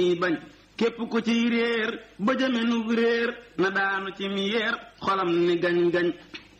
bañ képp ku ciy réer ba jëmenu réer na daanu ci mi yeer xolam ni gañ-gañ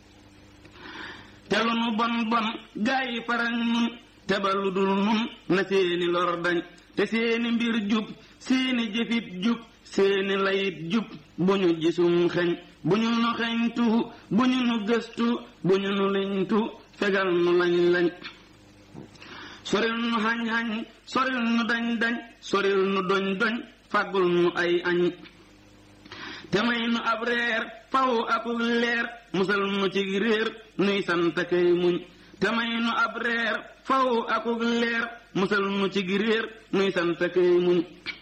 te lu nu bon bon gaa yi farañ nun te ba lu dul nun na seeni lor dañ te seeni mbir jub seeni jëfit jub seeni layit jub bu ñu gisum xeñ bu ñu nu xeñtu bu ñu nu gëstu bu ñu nu liñtu fegal nu lañ lañ soril nu xañ-xañ soril nu dañ-dañ soril nu doñ-doñ fàggul nu ay añ te may nu ab reer faw akuk leer musal nu ci réer nuy sant kay muñ te may nu ab reer faw akuk leer musal nu ci réer nuy sant kay muñ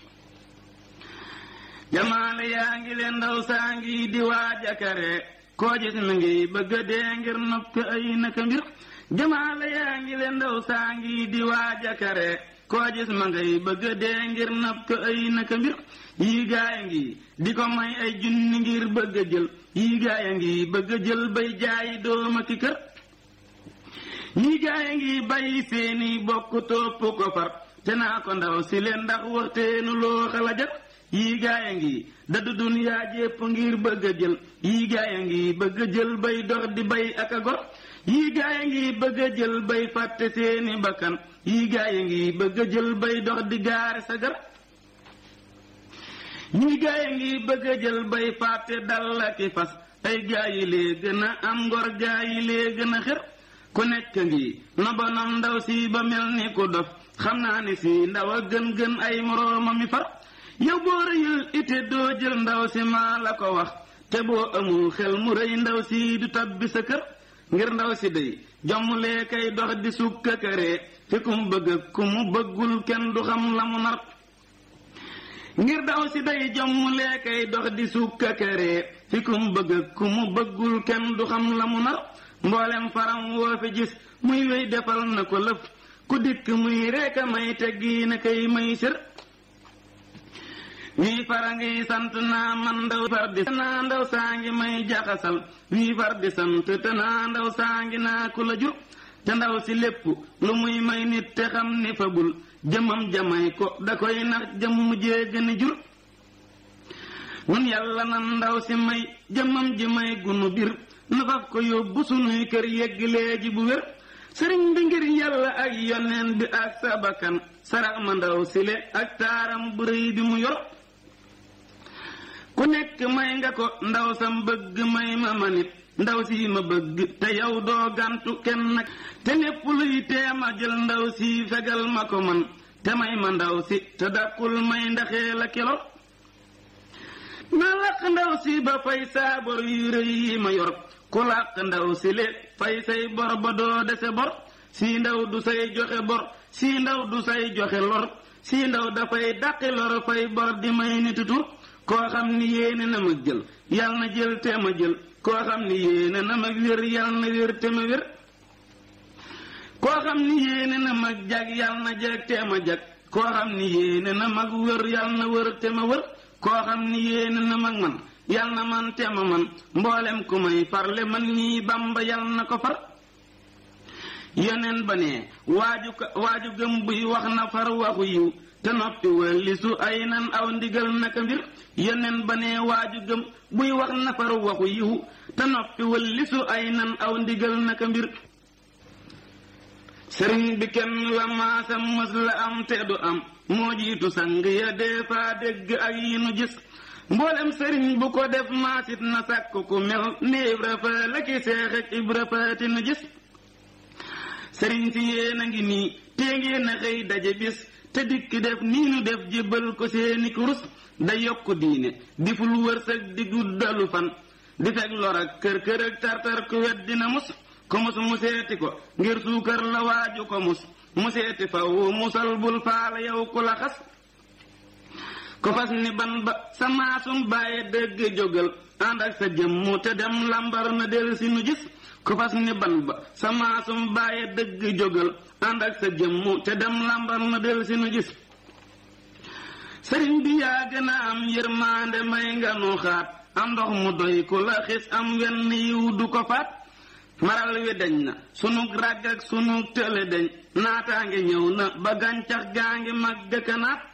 jamaale yaa ngi leen ndaw saa ngi di waajakare koo gis mi ngi bëgg a dee ngir nopp ay naka mbir jamaale yaa ngi leen ndaw saa ngi di waajakare koo gis ma ngay bëgg a dee ngir nopp ay naka mbir yii gaaya ngi di ko may ay junni ngir bëgg a jël yii gaaya ngi bëgg a jël bay jaayi dooma ki kër yii gaaya ngi bàyyi seeni bokk topp ko far te naa ko ndaw si leen ndax waxteenu loo xala jar yii gaaya ngi daddu duniyaa jépp ngir bëgg a jël yii gaaya ngi bëgg a jël bay dox di bay ak a gor yii gaaya ngi bëgg a jël bay fàtte seeni bakkan yii gaaya ngi bëgg a jël bay dox di gaare sa gar yii gaaya ngi bëgg a jël bay fàtte dal ak i fas ay gaayi lee gën a am ngor gaayi lee gën a xër ku nekk ngi nobonam ndaw si ba mel ni ku dof xam naa ni si ndaw a gën gën ay moroomam mi far yow boo rëyul ite doo jël ndaw si maa la ko wax te boo amul xel mu rëy ndaw si du tabbi sa kër ngir ndaw si day jommulee kay dox di sukka këree fi ku mu bëgg ku mu bëggul kenn du xam la mu nar ngir ndaw si day jommulee kay dox di sukka këree fi ku mu bëgg ku mu bëggul kenn du xam la mu nar mboolem faram woo fi gis muy wéy defal na ko lëf ku dikk muy reeka may teggi na kay may sër wii fara ngi sant naa man ndaw far di naa ndaw saa ngi may jaxasal wii far di sant te naa ndaw saa ngi naa ku la jur te ndaw si lépp lu muy may nit te xam ni fabul jëmam jamay ko da koy nax jëm mujjee gën a jur nun yàlla nan ndaw si may jëmam ji may gunu bir nu faf ko yóbbu sunuy kër yegg léegi bu wér sëriñ bi ngir yàlla ak yoneen bi ak sabakan sarax ma ndaw sile ak taaram bu rëy bi mu yor ku nekk may nga ko ndaw sam bëgg may ma manit ndaw si ma bëgg te yow doo gàntu kenn nag te népp luy teema jël ndaw si fegal ma ko man te may ma ndaw si te dàqul may ndaxee la kilo na laq ndaw si ba fay saa bor yu rëy yi ma yor ku làq ndaw si le fay say bor ba doo dese bor si ndaw du say joxe bor si ndaw du say joxe lor si ndaw dafay dàqi lor fay bor di may nit tur koo xam ni yéene na ma jël yal na jël te ma jël koo xam ni yéene na ma wér yal na wér te ma wér koo xam ni yéene na ma jag yal na jag te ma jag koo xam ni yéene na mag wër yal na wër te ma wër koo xam ni yéene na mag man yal na man te ma man mboolem ku may farle man nii bamba yal na ko far yeneen ba ne waaju waaju gëm buy wax na far waxu yiw te noppi wëllisu ay nan aw ndigal naka mbir yeneen ba ne waaju gëm buy wax na far waxu yiw te noppi wëllisu ay nan aw ndigal naka mbir sëriñ bi kenn la maasam mës la am te du am moo jiitu sang ya dee faa dégg ak yi nu gis mboolem sëriñ bu ko def maasit na sàkk ku mel ni ibra fa la ki seex ak ibra faati nu gis sëriñ si yéen a ngi nii tee ngeen a xëy daje bis te dikk def nii nu def jébbal ko seeni kurus da yokk diine di ful wërsëg di guddalu fan di fekk lor ak kër kër ak tartar ku wet dina mus ko mus mu seeti ko ngir suukar la waaju ko mus mu seeti faw musal bul faala yow ku la xas ko fas ni ban ba sa maasum bàyyi dëgg jógal ànd ak sa jëmmu te dem lambar na del si nu gis ku fas ni ban ba sa maasum bàyyi dëgg jógal ànd ak sa jëmmu te dem lambar na del si nu gis sëriñ bi yaa gën a am yërmaande may nga nu xaat am ndox mu doy ku la xis am wenn yiw du ko faat maral wi dañ na sunu ràgg ak sunu tële dañ naataange ñëw na ba gàncax gaa ngi mag dëkkanaat